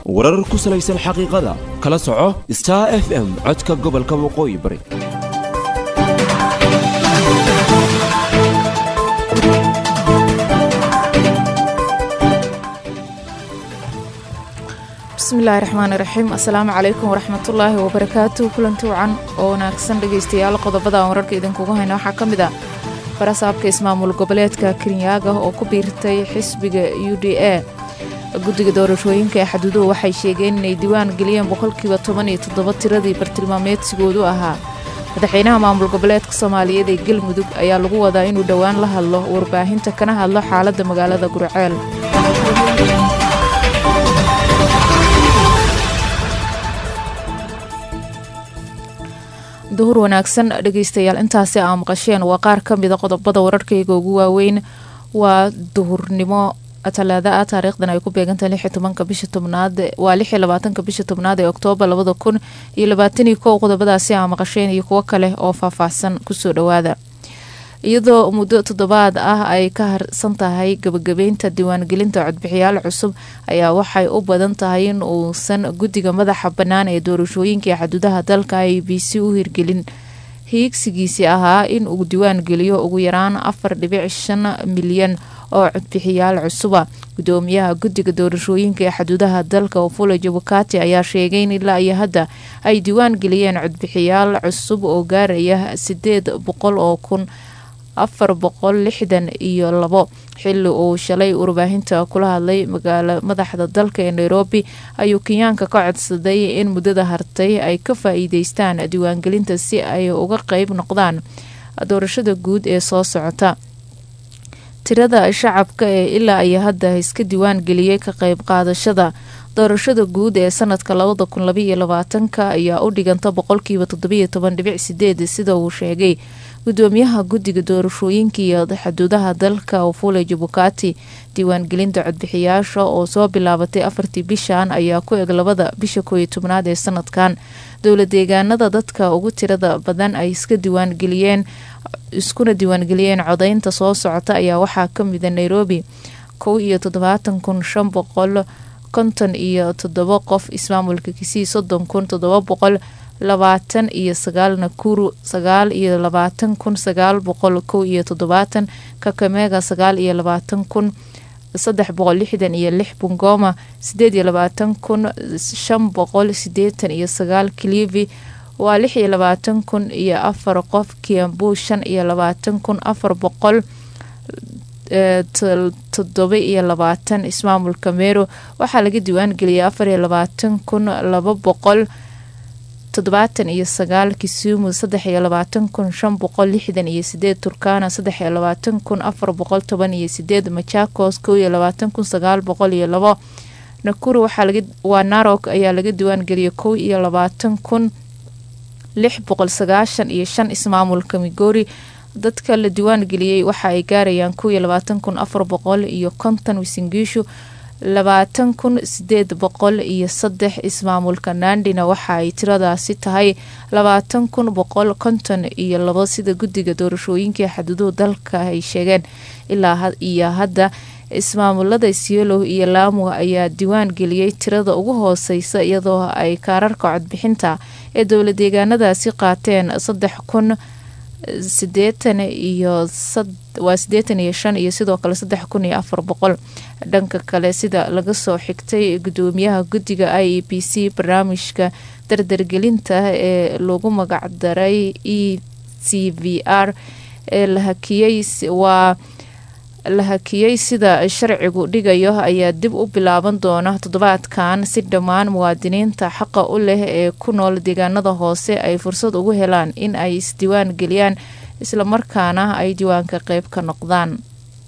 warar ku salaysan xaqiiqada kala soco star f m codka gobolka waqooyi bari bismillaahi raxmaani raxiim assalaamu calaykum waraxmatullaahi wabarakaatu kulanti wacan oo wanaagsan dhegaystayaal qodobada aan wararka idinkugu hayna waxaa ka mid ah barasaabka ismaamul goboleedka kenyaaga oo ku biirtay xisbiga u d a guddiga doorashooyinka ee xaduuduhu waxay sheegeen inay diiwaan geliyeen boqolkiiba toban iyo toddoba tiradii bartilmaameedsigoodu ahaa madaxweynaha maamul goboleedka soomaaliyeed ee galmudug ayaa lagu wadaa inuu dhowaan la hadlo warbaahinta kana hadlo xaaladda magaalada gurceel duhur wanaagsan dhegaystayaal intaasi aa maqasheen waa qaar ka mida qodobada wararkayga ugu waaweyn waa duhurnimo talaada ah taariikhdan ay ku beegantahay lix iyo tobanka bisha tobnaad waa lix iyo labaatanka bisha tobnaad ee oktoobar labada kun iyo labaataniyo kow qodobadaasi aa maqasheen iyo kuwo kale oo faahfaahsan kusoo dhawaada iyadoo muddo toddobaad ah ay ka harsan tahay gabagabeynta diiwaangelinta codbixiyaal cusub ayaa waxay u badan tahay in uusan guddiga madaxa bannaan ee doorashooyinka ee xaduudaha dalka i b c u hirgelin hiigsigiisii ahaa in uu diiwaan geliyo ugu yaraan afar dhibic shan milyan oo codbixiyaal cusuba gudoomiyaha guddiga doorashooyinka ee xaduudaha dalka ofula jabukati ayaa sheegay in ilaa iyo hadda ay diiwaan geliyeen codbixiyaal cusub oo gaaraya sideed boqol oo kun afar boqol lixdan iyo labo xili uu shalay warbaahinta kula hadlay magaalo madaxda dalka ee nairobi ayuu kenyaanka ka codsaday in muddada hartay ay ka faa-iideystaan diiwaangelinta si ay uga qeyb noqdaan doorashada guud ee soo socota tirada shacabka ee ilaa iyo hadda iska diiwaan geliyey ka qeyb qaadashada doorashada guud ee sanadka labada kun labaiyo labaatanka ayaa u dhiganta boqolkiiba toddobiyo toban dhibic sideed sida uu sheegay gudoomiyaha guddiga doorashooyinka iyo xaduudaha dalka ofule jabukati diiwaangelinta codbixiyaasha oo soo bilaabatay afartii bishan ayaa ku eg labada bisha kooiyo tobnaad ee sanadkan dowla deegaanada dadka ugu tirada badan ay iska diiwaangeliyeen iskuna diiwaangeliyeen codeynta soo socota ayaa waxaa kamida nairobi kow iyo toddobaatan kun shan boqol konton iyo toddoba qof ismaamulka kisii soddon kun toddoba boqol labaatan iyo sagaal nakuru sagaal iyo labaatan kun sagaal boqol kow iyo toddobaatan kakamega sagaal iyo labaatan kun saddex boqol lixdan iyo lix bungoma sideed iyo labaatan kun shan boqol sideetan iyo sagaal kilivi waa lix iyo labaatan kun iyo afar qof kiambu shan iyo labaatan kun afar boqol toddoba iyo labaatan ismaamulka meero waxaa laga diiwaan geliyay afar iyo labaatan kun laba boqol toddobaatan iyo sagaal kisumu saddex iyo labaatan kun shan boqol lixdan iyo sideed turkana saddex iyo labaatan kun afar boqol toban iyo sideed machakos kow iyo labaatan kun sagaal boqol iyo labo nakuru waa narok ayaa laga diiwaan geliyay kow iyo labaatan kun lix boqol sagaashan iyo shan ismaamulka migori dadka la diiwaan geliyey waxa ay gaarayaan kow iyo labaatan kun afar boqol iyo konton wisingiishu labaatan kun sideed boqol iyo saddex ismaamulka nandina waxa ay tiradaasi tahay labaatan kun boqol konton iyo labo sida guddiga doorashooyinkai xaduuduhu dalka ay sheegeen ilaa iyo hadda ismaamulada siolow iyo laamu ayaa diiwaan geliyey tirada ugu hooseysa iyadoo ay kaararka codbixinta ee dowla deegaanadaasi qaateen saddex kun sideetan iyo waa sideetan iyo shan iyo sidoo kale saddex kun iyo afar boqol dhanka kale sida laga soo xigtay gudoomiyaha guddiga i e b c barnaamijka dardargelinta ee lagu magacdaray e c v r ee la hakiyey waa la hakiyey sida sharcigu dhigayo ayaa dib u bilaaban doona toddobaadkan si dhammaan muwaadiniinta xaqa u leh ee ku nool deegaanada hoose ay fursad ugu helaan in ay isdiiwaan geliyaan islamarkaana ay diiwaanka qeyb ka noqdaan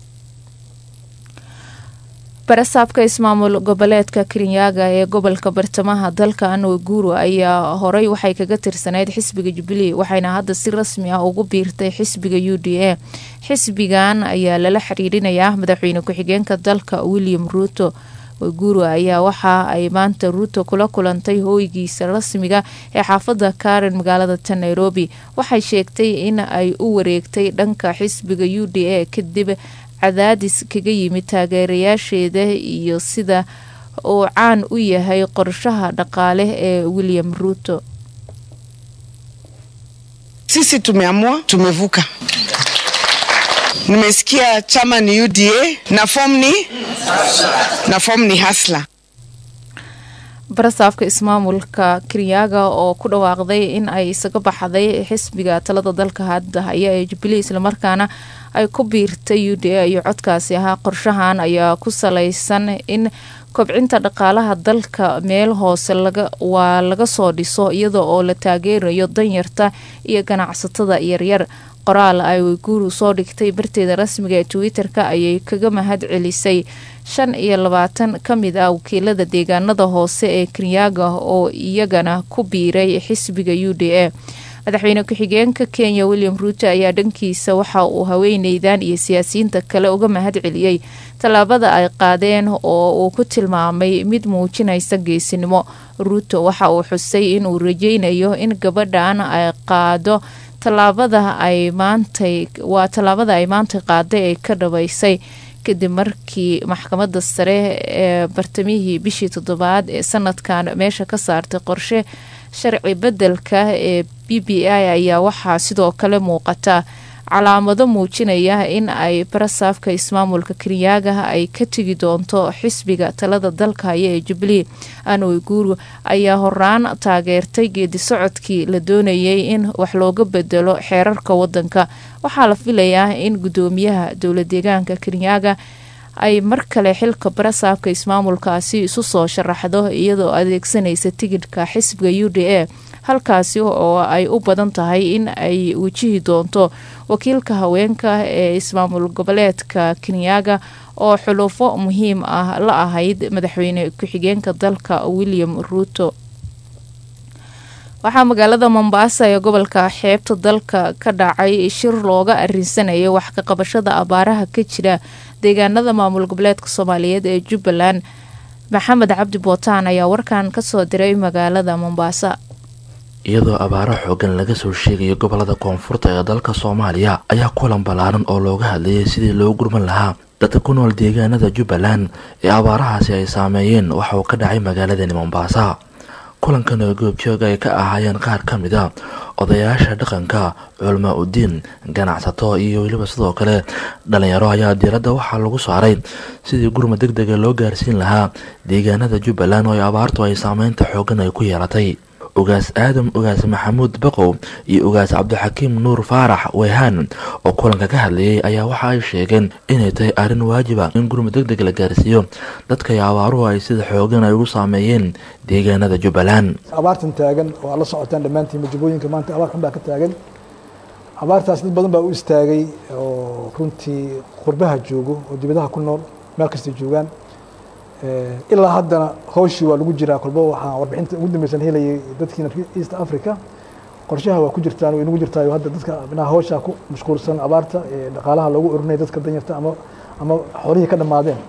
barasaabka ismaamul goboleedka kirinyaga ee gobolka bartamaha dalka anwaguru ayaa horey waxay kaga tirsaneyd xisbiga jubilee waxayna hadda si rasmi ah ugu biirtay xisbiga u d a xisbigan ayaa lala xiriirinayaa madaxweyne ku-xigeenka dalka william ruuto waguru ayaa waxa ay maanta ruuto kula kulantay hooygiisa rasmiga ee xaafada karen magaalada ta nairobi waxay sheegtay in ay u wareegtay dhanka xisbiga u d a kadib cadaadis kaga yimid taageerayaasheeda iyo sida uu caan u yahay qorshaha dhaqaale ee william ruuto Sisi tumeamua, tumevuka. Nimesikia chama ni UDA na form ni na form ni hasla. barasaafka ismaamulka kiryaaga oo ku dhawaaqday in ay isaga baxday xisbiga talada dalka hadda haya ee jubilee islamarkaana ay ku biirtay u d a iyo codkaasi ahaa qorshahan ayaa ku salaysan in kobcinta dhaqaalaha dalka meel hoose waa laga soo dhiso iyada oo la taageerayo danyarta iyo ganacsatada yaryar qoraal ay guuru soo dhigtay barteeda rasmiga ee twitter-ka ayay kaga mahad celisay shan iyo labaatan ka mid ah wakiilada deegaanada hoose ee kiryaaga oo iyagana ku biiray xisbiga u d a madaxweyne ku-xigeenka kenya william ruuto ayaa dhankiisa waxa uu haweeneydan iyo siyaasiyiinta kale uga mahad celiyey tallaabada ay qaadeen oo uu ku tilmaamay mid muujinaysa geesinimo ruuto waxa uu xusay inuu rajeynayo in gabadhan ay qaado tallaabada ay maantay waa tallaabada ay maantay qaaday ay ka dhabaysay kadib markii maxkamadda sare ee bartamihii bishii toddobaad ee sanadkan meesha ka saartay qorshe sharci beddelka ee b b i ayaa waxaa sidoo kale muuqata calaamado muujinaya in ay barasaafka ismaamulka kiryaaga ay ka tegi doonto xisbiga talada dalka haya ee jubilee anoy guuru ayaa horaan taageertay geedi socodkii la doonayay in wax looga bedelo xeerarka wadanka waxaa la filayaa in guddoomiyaha dowla deegaanka kiryaaga ay mar kale xilka barasaafka ismaamulkaasi isu soo sharaxdo iyadoo adeegsanaysa tigidhka xisbiga u d a halkaasi oo ay u badan tahay in ay wajihi doonto wakiilka haweenka ee ismaamul goboleedka kenyaaga oo xulufo muhiim ah la ahayd madaxweyne ku-xigeenka dalka william ruuto waxaa magaalada mombasa ee gobolka xeebta dalka ka dhacay shir looga arinsanayay wax ka qabashada abaaraha ka jira deegaanada maamul goboleedka soomaaliyeed ee jubbaland maxamed cabdi bootaan ayaa warkan kasoo diray magaalada mombasa iyadoo abaaro xoogan laga soo sheegayo gobolada koonfurta ee dalka soomaaliya ayaa kulan ballaaran oo looga hadlayay sidii loo gurman lahaa dadka ku nool deegaanada jubbaland ee abaarahaasi ay saameeyeen waxa uu ka dhacay magaaladani mombasa kulankan oo goobjoog ay ka ahaayeen qaar ka mid a odayaasha dhaqanka culmaa udiin ganacsato iyo weliba sidoo kale dhalinyaro ayaa diiradda waxaa lagu saaray sidii gurma deg dega loo gaarsiin lahaa deegaanada jubbaland oo ay abaartu ay saameynta xoogan ay ku yeelatay ugaas aadam ugaas maxamuud baqow iyo ugaas cabdixakiim nuur faarax weyhaan oo kulanka ka hadlayay ayaa waxa ay sheegeen inay tahay arrin waajiba in gurmud deg deg la gaarsiiyo dadkay abaaruhu ay sida xoogan ay ugu saameeyeen deegaanada jubbaland abaartan taagan oo aad la socotaan dhammaantiin majubooyinka maanta abaar xun baa ka taagan abaartaas dad badan baa u istaagay oo runtii qurbaha joogo oo dibadaha ku nool meel kastay joogaan ilaa haddana hawshii waa lagu jiraa kolba waxaan warbixinta ugu dambeysan helayay dadkiina east africa qorshaha waa ku jirtaan way nagu jirtaayo hadda dadka minaha hawshaa ku mashquulsan abaarta ee dhaqaalaha loogu urinaya dadka danyarta ama ama xoolihii ka dhammaadeen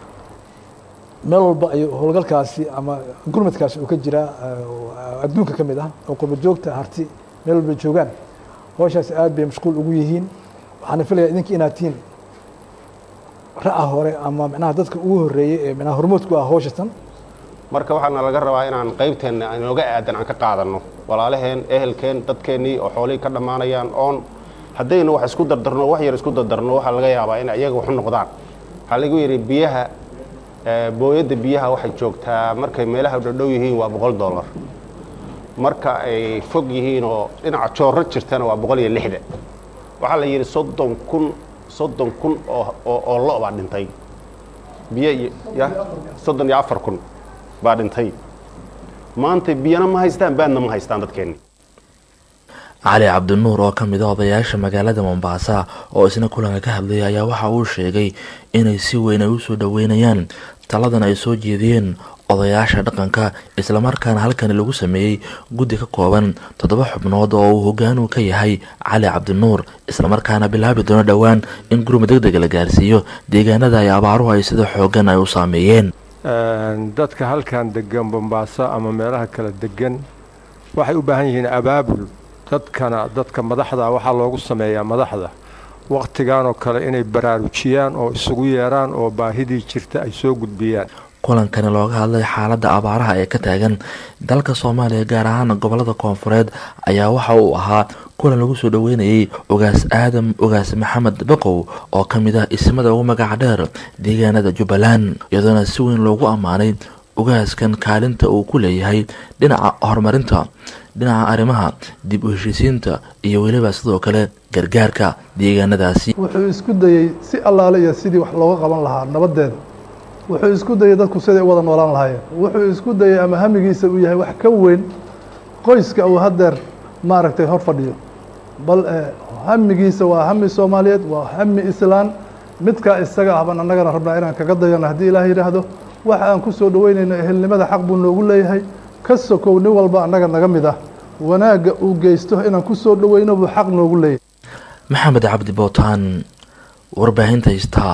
meel walba ay howlgalkaasi ama gurmadkaasi uu ka jiraa adduunka ka mid ah oo qurba joogta harti meel walba joogaan hawshaasi aad bay mashquul ugu yihiin waxaana filaya idinka inaad tihiin ra-a hore ama micnaha dadka ugu horeeyey ee micnaha hormoodku ah hawshatan marka waxaana laga rabaa inaan qaybteenna inooga aadan aan ka qaadanno walaalaheen ehelkeen dadkeennii oo xoolihii ka dhammaanayaan oon haddaynu wax isku dardarno wax yar isku dardarno waxaa laga yaabaa in iyaga waxu noqdaan waxaa lagu yidhi biyaha booyadda biyaha waxay joogtaa markay meelaha dhadhow yihiin waa boqol dollar marka ay fog yihiin oo dhinaca joorro jirtana waa boqol iyo lixda waxaa la yidhi soddon kun soddon kun oo lo baa dhintay biyo iyo ya soddon iyo afar kun baa dhintay maanta biyana ma haystaan baadna ma haystaan dadkeenni cali cabdinuur oo ka mid a odayaasha magaalada mombasa oo isna kulanka ka hadlayay ayaa waxa uu sheegay inay si weyn ay usoo dhoweynayaan taladan ay soo jeediyeen odayaasha dhaqanka islamarkaana halkani lagu sameeyey guddi ka kooban toddoba xubnood oo uu hogaanu ka yahay cali cabdinuur islamarkaana bilaabi doono dhowaan in gurma deg dega la gaarsiiyo deegaanada ay abaaruhu ay sida xoogan ay u saameeyeen dadka halkan degan bombaaso ama meelaha kala degan waxay u baahan yihiin abaabul dadkana dadka madaxda waxaa loogu sameeyaa madaxda wakhtigan oo kale inay baraarujiyaan oo isugu yeeraan oo baahidii jirta ay soo gudbiyaan kulankani looga hadlay xaaladda abaaraha ee ka taagan dalka soomaaliya gaar ahaan gobolada koonfureed ayaa waxa uu ahaa kulan lagu soo dhaweynayay ogaas aadam ogaas maxamed baqow oo ka mid ah ismada ugu magaca dheer deegaanada jubbaland iyadoona si weyn loogu ammaanay ogaaskan kaalinta uu ku leeyahay dhinaca horumarinta dhinaca arrimaha dib u heshiisiinta iyo weliba sidoo kale gargaarka deegaanadaasi wuxuu isku dayey si allaale iyo sidii wax looga qaban lahaa nabadeeda wuxuu isku dayey dadku siday u wada noolaan lahaayeen wuxuu isku dayey ama hamigiisa uu yahay wax ka weyn qoyska uu haddeer maaragtay hor fadhiyo bal hamigiisa waa hami soomaaliyeed waa hami islaan midkaa isaga ah baan annagana rabnaa inaan kaga dayano haddii ilaah yidhaahdo waxa aan ku soo dhaweynayno ehelnimada xaq buu noogu leeyahay ka sokow nin walba annaga naga mid ah wanaagga uu geysto inaan ku soo dhaweyno buu xaq noogu leeyahay maxamed cabdi bootaan warbaahinta istaa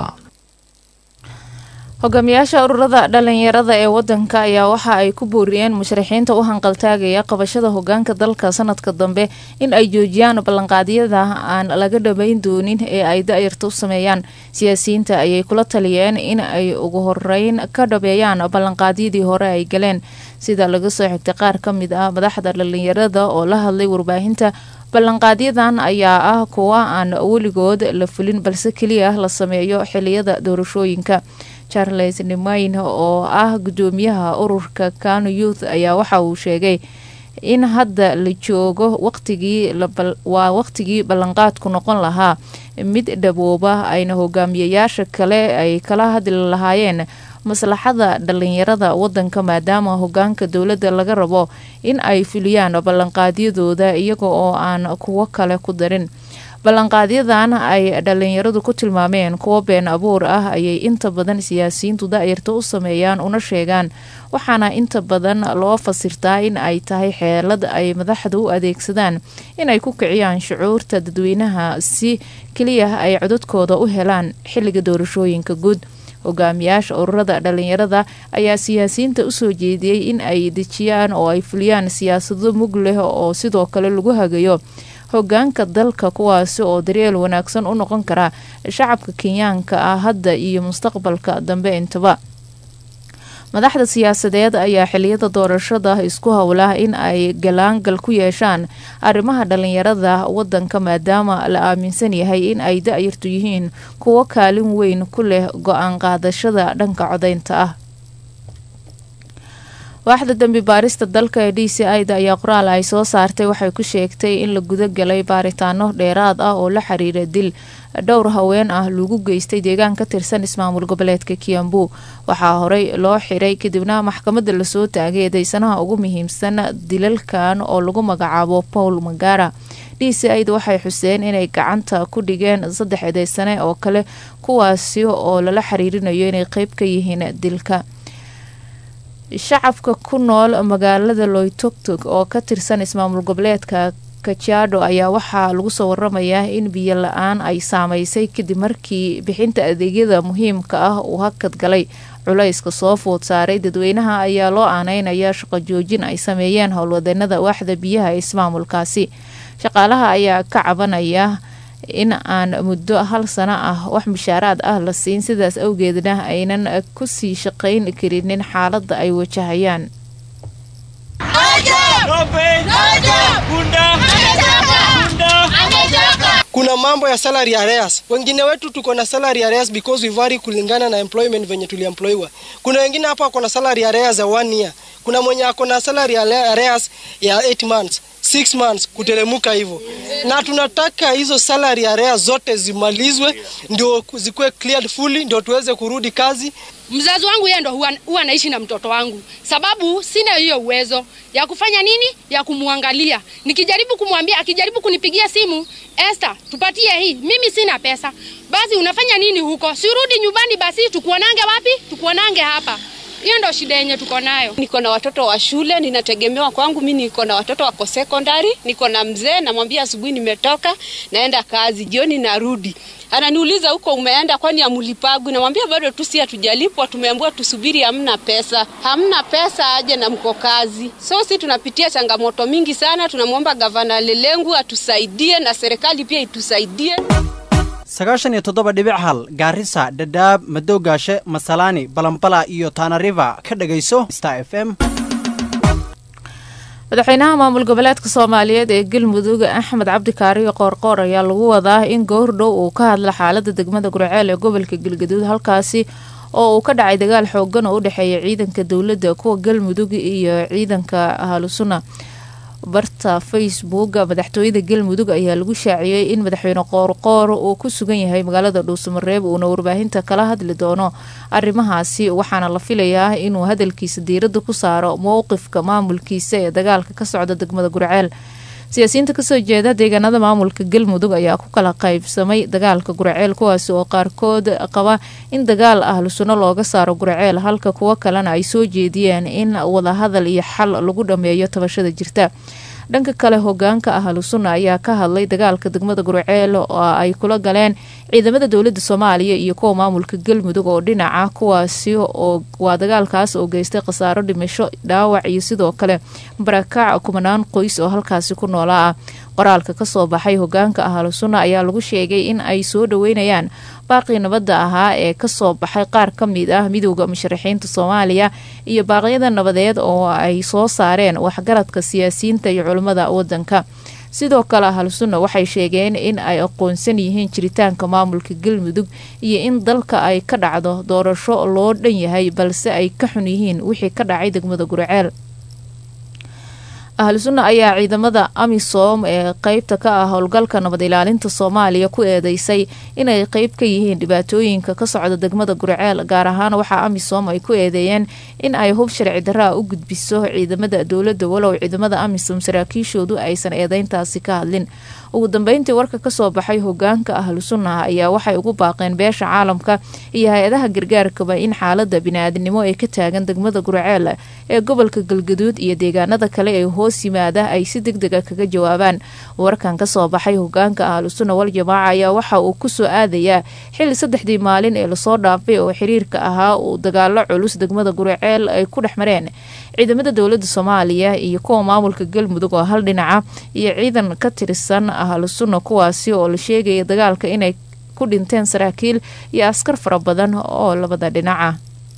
hogaamiyaasha ururada dhalinyarada ee wadanka ayaa waxa ay ku booriyeen musharaxiinta u hanqaltaagaya qabashada hogaanka dalka sanadka dambe in ay joojiyaan ballanqaadyada aan laga dhamayn doonin ee ay da-yarta u sameeyaan siyaasiyiinta ayay kula taliyeen in ay ugu horeyn ka dhabeeyaan ballanqaadyadii hore ay galeen sida laga soo xigtay qaar ka mid ah madaxda dhalinyarada oo la hadlay warbaahinta ballanqaadyadan ayaa ah kuwa aan weligood la fulin balse keliya la sameeyo xiliyada doorashooyinka charles nimayn oo ah gudoomiyaha ururka kano youth ayaa waxa uu sheegay in hadda la joogo waqtigii waa waqtigii ballanqaadku noqon lahaa mid dhabooba ayna hogaamiyayaasha kale ay kala hadli lahaayeen maslaxada dhalinyarada wadanka maadaama hogaanka dowladda laga rabo in ay fuliyaan ballanqaadyadooda iyaga oo aan kuwo kale ku darin ballanqaadyadan ay dhalinyaradu ku tilmaameen kuwo been abuur ah ayay inta badan siyaasiyiintu da-yarta u sameeyaan una sheegaan waxaana inta badan loo fasirtaa in ay tahay xeelad ay madaxda u adeegsadaan inay ku kiciyaan shucuurta dadweynaha si keliya ay codadkooda u helaan xilliga doorashooyinka guud hogaamiyaasha ururada dhalinyarada ayaa siyaasiyiinta usoo jeediyey in ay dejiyaan oo ay fuliyaan siyaasado mug leh oo sidoo kale lagu hagayo hogaanka dalka kuwaasi oo daryeel wanaagsan u noqon kara shacabka kenyaanka ah hadda iyo mustaqbalka dambe intaba madaxda siyaasadeed ayaa xiliyada doorashada isku howla in ay galaangal ku yeeshaan arrimaha dhalinyarada wadanka maadaama la aaminsan yahay in ay da-yartu yihiin kuwo kaalin weyn ku leh go-aan qaadashada dhanka codeynta ah waaxda dambi baarista dalka ee d c ida ayaa qoraal ay soo saartay waxay ku sheegtay in la guda galay baaritaano dheeraad ah oo la xiriira dil dhowr haween ah lagu geystay deegaan ka tirsan ismaamul goboleedka kiambu waxaa horey loo xiray kadibna maxkamadda lasoo taagay eedeysanaha ugu muhiimsan dilalkan oo lagu magacaabo paul magara d c ida waxay xuseen inay gacanta ku dhigeen saddex eedeysane oo kale kuwaasi oo lala xiriirinayo inay qeyb ka yihiin dilka shacabka ku nool magaalada loytogtog oo ka tirsan ismaamul goboleedka kajaadho ayaa waxaa lagu soo waramayaa in biyo la-aan ay saameysay kadib markii bixinta adeegyada muhiimka ah uu hakad galay culayska soo food saaray dadweynaha ayaa loo aaneynaya shaqo joojin ay sameeyeen howlwadeenada waaxda biyaha ee ismaamulkaasi shaqaalaha ayaa ka cabanaya in aan muddo hal sano ah wax mushaaraad ah la siin sidaas awgeedna aynan kusii shaqayn karinin xaaladda ay wajahayaan kuna mambo ya salary arrears. Wengine wetu tuko na salary arrears because we vary kulingana na employment venye tuliemploywa. Kuna wengine hapa wako na salary arrears ya one year. Kuna mwenye ako na salary arrears ya 8 months 6 months kutelemuka hivyo, na tunataka hizo salary arrears zote zimalizwe, ndio zikuwe cleared fully, ndio tuweze kurudi kazi. Mzazi wangu yeye ndo huwa, huwa anaishi na mtoto wangu, sababu sina hiyo uwezo ya kufanya nini, ya kumwangalia. Nikijaribu kumwambia, akijaribu kunipigia simu, Esther, tupatie hii, mimi sina pesa. Basi unafanya nini huko? Sirudi nyumbani, basi tukuonange wapi? Tukuonange hapa. Hiyo ndo shida yenye tuko nayo. Niko na watoto wa shule, ninategemewa kwangu. Mimi niko na watoto wako secondary, niko na mzee, namwambia asubuhi nimetoka, naenda kazi, jioni narudi. Ananiuliza huko umeenda, kwani amulipagwi? Namwambia bado tu, si hatujalipwa, tumeambiwa tusubiri, hamna pesa. Hamna pesa, aje na mko kazi. So si tunapitia changamoto mingi sana, tunamwomba gavana Lelengu atusaidie na serikali pia itusaidie. sagaashan iyo toddoba dhibic hal gaarisa dhadhaab madowgaashe masalaani balambala iyo taanariva ka dhegayso star f m madaxweynaha maamul goboleedka soomaaliyeed ee galmudug axmed cabdikaariyo qoorqoor ayaa lagu wadaa in goordhow uu ka hadla xaalada degmada gurceel ee gobolka galgaduud halkaasi oo uu ka dhacay dagaal xoogan oo u dhexeeya ciidanka dowladda kuwa galmudug iyo ciidanka ahlusuna barta facebooka madaxtooyada galmudug ayaa lagu shaaciyey in madaxweyne qoorqoor uu ku sugan yahay magaalada dhuusamareeb uuna warbaahinta kala hadli doono arrimahaasi waxaana la filayaa inuu hadalkiisa diiradda ku saaro mowqifka maamulkiisa ee dagaalka ka socda degmada gurceel siyaasiyiinta kasoo jeeda deegaanada maamulka galmudug ayaa ku kala qaybsamay dagaalka gurceel kuwaasi oo qaarkood qaba in dagaal ahlu sunno looga saaro gurceel halka kuwo kalena ay soo jeediyeen in wadahadal iyo xal lagu dhameeyo tabashada jirta dhanka kale hogaanka ahlu sunna ayaa ka hadlay dagaalka degmada gurceel oo ay kula galeen ciidamada dowlada soomaaliya iyo kuwa maamulka galmudug oo dhinaca kuwaasi oo waa dagaalkaas oo geystay khasaaro dhimasho dhaawac iyo sidoo kale barakaac kumanaan qoys oo halkaasi ku noolaa ah qoraalka kasoo baxay hogaanka ahlu sunna ayaa lagu sheegay in ay soo dhaweynayaan baaqii nabadda ahaa ee kasoo baxay qaar ka mid ah midowda musharaxiinta soomaaliya iyo baaqyada nabadeed oo ay soo saareen waxgaradka siyaasiyiinta iyo culimmada wadanka sidoo kale ahlu sunna waxay sheegeen in ay aqoonsan yihiin jiritaanka maamulka galmudug iyo in dalka ay ka dhacdo doorasho loo dhan yahay balse ay ka xun yihiin wixii ka dhacay degmada gurceel ahlu sunna ayaa ciidamada amisom ee qeybta ka ah howlgalka nabad ilaalinta soomaaliya ku eedeysay inay qeyb ka yihiin dhibaatooyinka ka socda degmada gurceel gaar ahaan waxaa amisom ay ku eedeeyeen in ay hub sharci daraa u gudbiso ciidamada dowladda walow ciidamada amisom saraakiishoodu aysan eedeyntaasi ka hadlin ugu dambeyntii warka kasoo baxay hogaanka ahlu sunna ayaa waxay ugu baaqeen beesha caalamka iyo hay-adaha gargaarkaba in xaalada bini-aadnimo ee ka taagan degmada gurceel ee gobolka galgaduud iyo deegaanada kale ee hoos yimaada ay si deg dega kaga jawaabaan warkan kasoo baxay hogaanka ahlu sunna wal jamaaca ayaa waxa uu kusoo aadayaa xili saddexdii maalin ee lasoo dhaafay oo xiriirka ahaa uu dagaalo culus degmada gurceel ay ku dhex mareen ciidamada dowlada soomaaliya iyo kuwa maamulka galmudug oo hal dhinaca iyo ciidan ka tirsan ahlu sunna kuwaasi oo la sheegaya dagaalka inay ku dhinteen saraakiil iyo askar fara badan oo labada dhinaca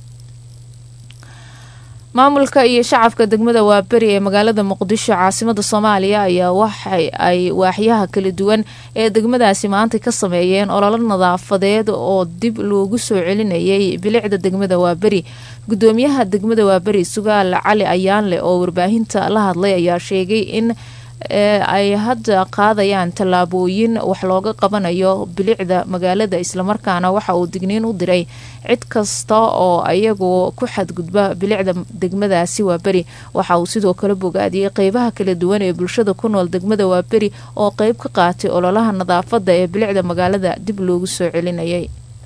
maamulka iyo shacabka degmada waaberi ee magaalada muqdisho caasimada soomaaliya ayaa waxa ay waaxyaha kala duwan ee degmadaasi maanta ka sameeyeen ololo nadaafadeed oo dib loogu soo celinayay bilicda degmada waaberi gudoomiyaha degmada waaberi sugaal cali ayaanle oo warbaahinta la hadlay ayaa sheegay in ay hadda qaadayaan tallaabooyin wax looga qabanayo bilicda magaalada islamarkaana waxa uu digniin u diray cid kasta oo ayagu ku xadgudba bilicda degmadaasi waaberi waxa uu sidoo kale bogaadiyey qeybaha kala duwan ee bulshada ku nool degmada waaberi oo qeyb ka qaatay ololaha nadaafada ee bilicda magaalada dib loogu soo celinayay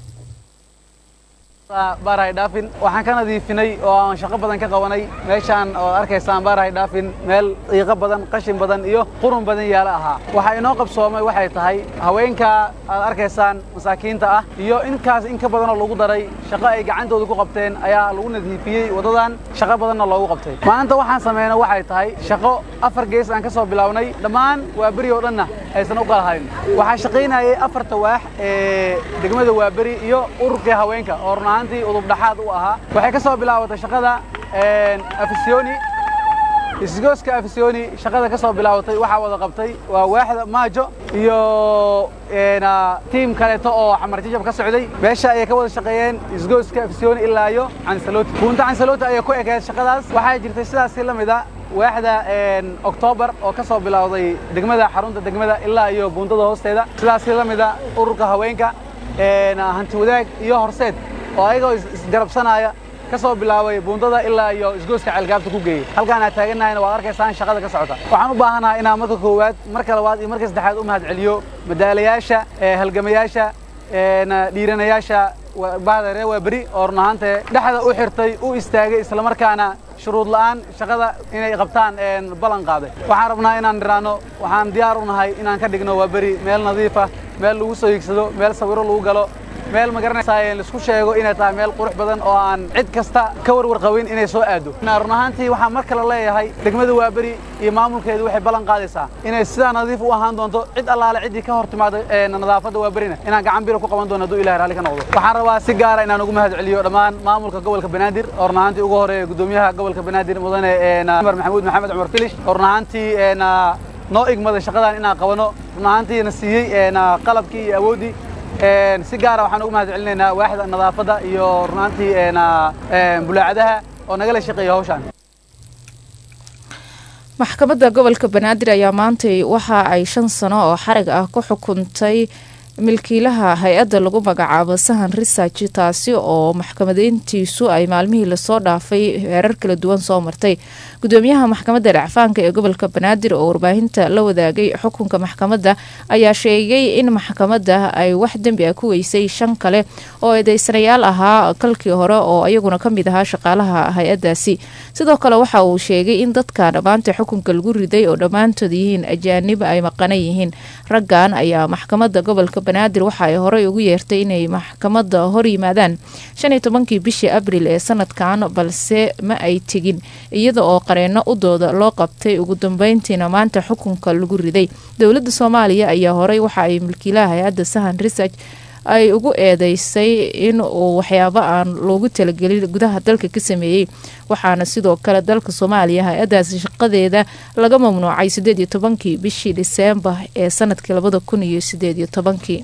baarahay dhaafin waxaan ka nadiifinay oo aan shaqo badan ka qabanay meeshaan oo arkaysaan baarahay dhaafin meel qiiqo badan qashin badan iyo qurun badan yaala ahaa waxaa inoo qabsoomay waxay tahay haweenka aad arkaysaan masaakiinta ah iyo inkaas in ka badanoo lagu daray shaqo ay gacantooda ku qabteen ayaa lagu nadiifiyey waddadan shaqo badanna loogu qabtay maanta waxaan sameynay waxay tahay shaqo afar gees aan ka soo bilownay dhammaan waaberi oo dhanna aysan u qalahayn waxaa shaqaynayay afarta waax ee degmada waaberi iyo ururkii haweenka oo run ahaantii udub dhaxaad u ahaa waxay ka soo bilaabatay shaqada afisyooni isgooska afisyooni shaqada ka soo bilaabatay waxaa wada qabtay waa waaxda maajo iyo tiim kaleeto oo xamar jajab ka socday meesha ayay ka wada shaqeeyeen isgooska afisyooni ilaa iyo cansaloti buunta cansaloti ayay ku ekeed shaqadaas waxaa jirtay sidaasi la mid a waaxda oktoobar oo ka soo bilowday degmada xarunta degmada ilaa iyo buundada hoosteeda sidaasi la mid a ururka haweenka hanti wadaag iyo horseed oo ayagoo isgarabsanaya ka soo bilaabay buundada ilaa iyo isgooska ceelgaabta ku geeyey halkaan aad taaganahayna waad arkaysaan shaqada ka socota waxaan u baahanahay inaan marka koowaad marka labaad iyo marka saddexaad u mahad celiyo madaalayaasha halgamayaasha dhiiranayaasha bahda reer waaberi oo run ahaantee dhexda u xirtay u istaagay islamarkaana shuruud la'aan shaqada inay qabtaan ballan qaaday waxaan rabnaa inaan niraano waxaan diyaar u nahay inaan ka dhigno waaberi meel nadiifa meel lagu soo hiigsado meel sawiro lagu galo meel ma garanaysaa laisku sheego inay tahay meel qurux badan oo aan cid kasta ka warwar qabin inay soo aado run ahaantii waxaan mar kale leeyahay degmada waaberi iyo maamulkeedu waxay ballan qaadaysaa inay sidaa nadiif u ahaan doonto cid allaale ciddii ka hor timaada nadaafadda waaberina inaan gacan biro ku qaban doono hadduu ilahay raalli ka noqdo waxaan rabaa si gaara inaan ugu mahad celiyo dhammaan maamulka gobolka banaadir oo run ahaantii ugu horeeya gudoomiyaha gobolka banaadir mudane cumar maxamuud maxamed cumar filish oo run ahaantii noo igmaday shaqadan inaan qabano run ahaantiina siiyey qalabkii iyo awooddii si gaara waxaan ugu mahad celinaynaa waaxda nadaafadda iyo run ahaantii bulaacadaha oo nagala shaqeeya hawshaan maxkamadda gobolka banaadir ayaa maantay waxa ay shan sano oo xarig ah ku xukuntay milkiilaha hay-adda lagu magacaabo sahan research taasi oo maxkamadeyntiisu ay maalmihii lasoo dhaafay heerar kala duwan soo martay gudoomiyaha maxkamadda dhacfaanka ee gobolka banaadir oo warbaahinta la wadaagay xukunka maxkamadda ayaa sheegay in maxkamadda ay wax dembi ah ku weysay shan kale oo eedeysanayaal ahaa kalkii hore oo iyaguna kamid ahaa shaqaalaha hay-adaasi sidoo kale waxa uu sheegay in dadka dhammaanta xukunka lagu riday oo dhammaantood yihiin ajaanib ay maqanan yihiin raggan ayaa maxkamadda gobolka banaadir waxa ay horey ugu yeertay inay maxkamadda hor yimaadaan shan iyo tobankii bishii abril ee sanadkan balse ma ay tegin iyada oo qareeno u dooda loo qabtay ugu dambeyntiina maanta xukunka lagu riday dowladda soomaaliya ayaa horey waxa ay milkiilaha hay-adda sahan research ay ugu eedeysay in uu waxyaabo aan loogu talagelin gudaha dalka ka sameeyey waxaana sidoo kale dalka soomaaliya hay-adaasi shaqadeeda laga mamnuucay sideed iyo tobankii bishii dhiseembar ee sanadkii labada kun iyo sideed iyo tobankii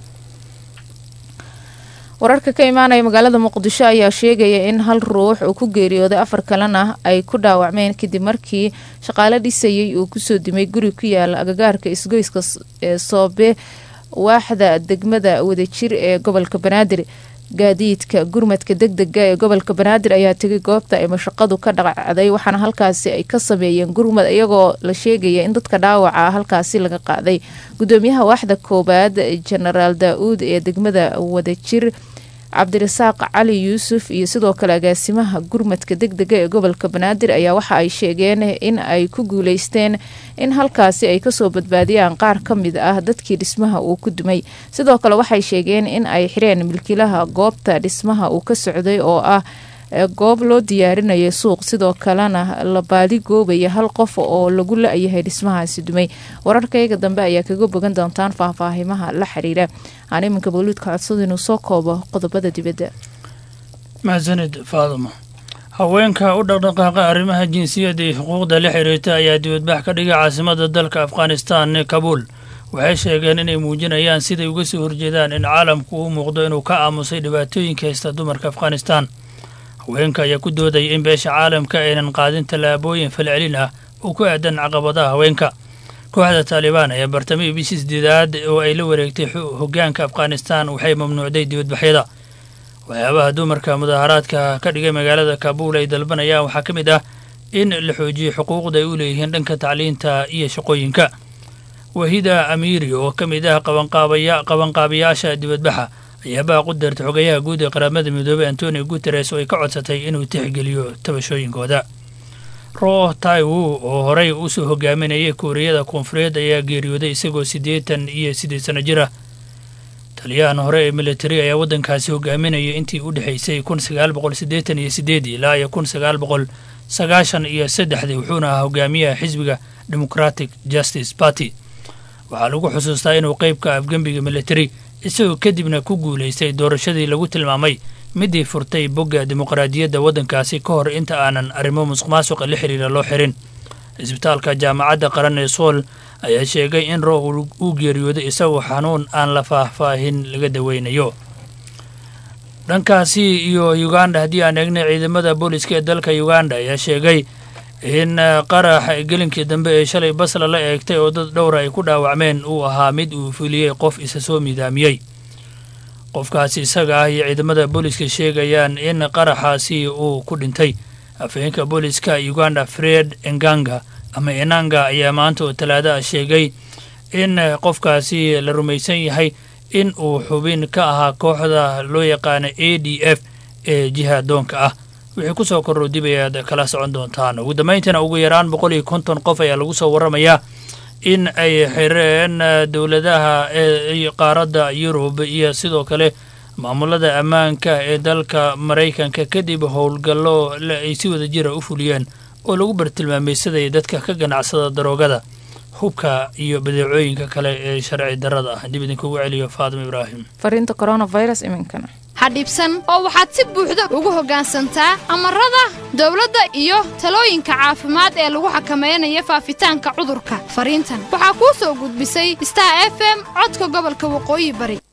wararka ka imaanaya magaalada muqdisho ayaa sheegaya in hal ruux uu ku geeriyooday afar kalena ay ku dhaawacmeen kadib markii shaqaale dhisayay uu kusoo dimay guri ku yaala agagaarka isgoyska ee soobe waaxda degmada wadajir ee gobolka banaadir gaadiidka gurmadka deg dega ee gobolka banaadir ayaa tegay goobta ay mashaqadu ka dhaqacday waxaana halkaasi ay ka sameeyeen gurmad iyagoo la sheegaya in dadka dhaawaca halkaasi laga qaaday gudoomiyaha waaxda koowaad jenaraal daa-uud ee degmada wadajir cabdirasaaq cali yuusuf iyo sidoo kale agaasimaha gurmadka deg dega ee gobolka banaadir ayaa waxa ay sheegeen in ay ku guuleysteen in halkaasi ay kasoo badbaadiyaan qaar ka mid ah dadkii dhismaha uu ku dumay sidoo kale waxay sheegeen in ay xireen milkiilaha goobta dhismaha uu ka socday oo ah goob loo diyaarinaya suuq sidoo kalena la baadi goobaya hal qof oo lagu la-yahay dhismahaasi dumay wararkayga dambe ayaa kaga bogan doontaan faahfaahimaha la xiriira aan iminka bawliidka codsada inuu soo koobo qodobada dibadda mahadsanid faaduma haweenka u dhaqdhaqaaqa arrimaha jinsiyadda iyo xuquuqda la xiriirta ayaa dibadbax ka dhigay caasimada dalka afghanistan ee kabuul waxay sheegeen inay muujinayaan siday uga soo horjeedaan in caalamku u muuqdo inuu ka aamusay dhibaatooyinka haysta dumarka afghanistan haweenka ayaa ku doodaya in beesha caalamka aynan qaadin tallaabooyin falcelin ah oo ku aadan caqabadaha haweenka kooxda taalibaan ayaa bartamihii bishii sideedaad oo ay la wareegtay hoggaanka afghanistan waxay mamnuucday dibadbaxyada waxyaabaha dumarka mudaaharaadka ka dhigay magaalada kabuul ay dalbanayaan waxaa ka mid ah in la xoojiyo xuquuqda ay u leeyihiin dhanka tacliinta iyo shaqooyinka wahida amiiri oo ka mid ah qabanqaabayaasha dibadbaxa ayaa baaq u deertay xogayaha guud ee qaramada midoobey antonio guteres oo ay ka codsatay inuu tixgeliyo tabashooyinkooda ro taiwu oo horey usoo hogaaminayay kuuriyada koonfureed ayaa geeriyooday isagoo siddeetan iyo siddeed sano jir ah taliyahan hore ee militari ayaa waddankaasi hogaaminaya intii u dhexaysay kun sagaal boqol siddeetan iyo sideed ilaa iyo kun sagaal boqol sagaashan iyo saddexdii wuxuuna ahaa hogaamiyaha xisbiga democratic justice party waxaa lagu xusuustaa inuu qeybka afgembiga militari isagoo kadibna ku guulaystay doorashadii lagu tilmaamay midii furtay bogga dimuqraadiyadda waddankaasi ka hor inta aanan arrimo musuq maasuqa la xiriira loo xirin cisbitaalka jaamacadda qaran ee sool ayaa sheegay in roo uu geeriyooday isagoo xanuun aan la faahfaahin laga daweynayo dhankaasi iyo uganda haddii aan eegnay ciidamada booliska ee dalka uganda ayaa sheegay in qarax gelinkii dambe ee shalay basla la eegtay oo dad dhowra ay ku dhaawacmeen uu ahaa mid uu fuliyey qof isa soo midaamiyey qofkaasi isaga ah iyo ciidamada booliska sheegayaan in qaraxaasi uu ku dhintay afhayeenka booliska uganda fred enganga ama enanga ayaa maanta oo talaada ah sheegay in qofkaasi la rumaysan yahay in uu xubin ka ahaa kooxda loo yaqaana a d f ee jihadoonka ah wixii ku soo korro dib ayaad kala socon doontaan ugu dambayntiina ugu yaraan boqol iyo konton qof ayaa lagu soo warramayaa in ay xireen dowladaha ee qaaradda yurub iyo sidoo kale maamulada ammaanka ee dalka maraykanka kadib howlgallo ay si wada jira u fuliyeen oo lagu bartilmaameysadaya dadka ka ganacsada daroogada hubka iyo badeecooyinka kale ee sharci darrada ah dib idinkugu celiyo faatima ibraahim fariinta coronavirus iminkana ha dhibsan oo waxaad si buuxda ugu hoggaansantaa amarada dawladda iyo talooyinka caafimaad ee lagu xakamaynayo faafitaanka cudurka fariintan waxaa kuu soo gudbisay star f m codka gobolka waqooyi bari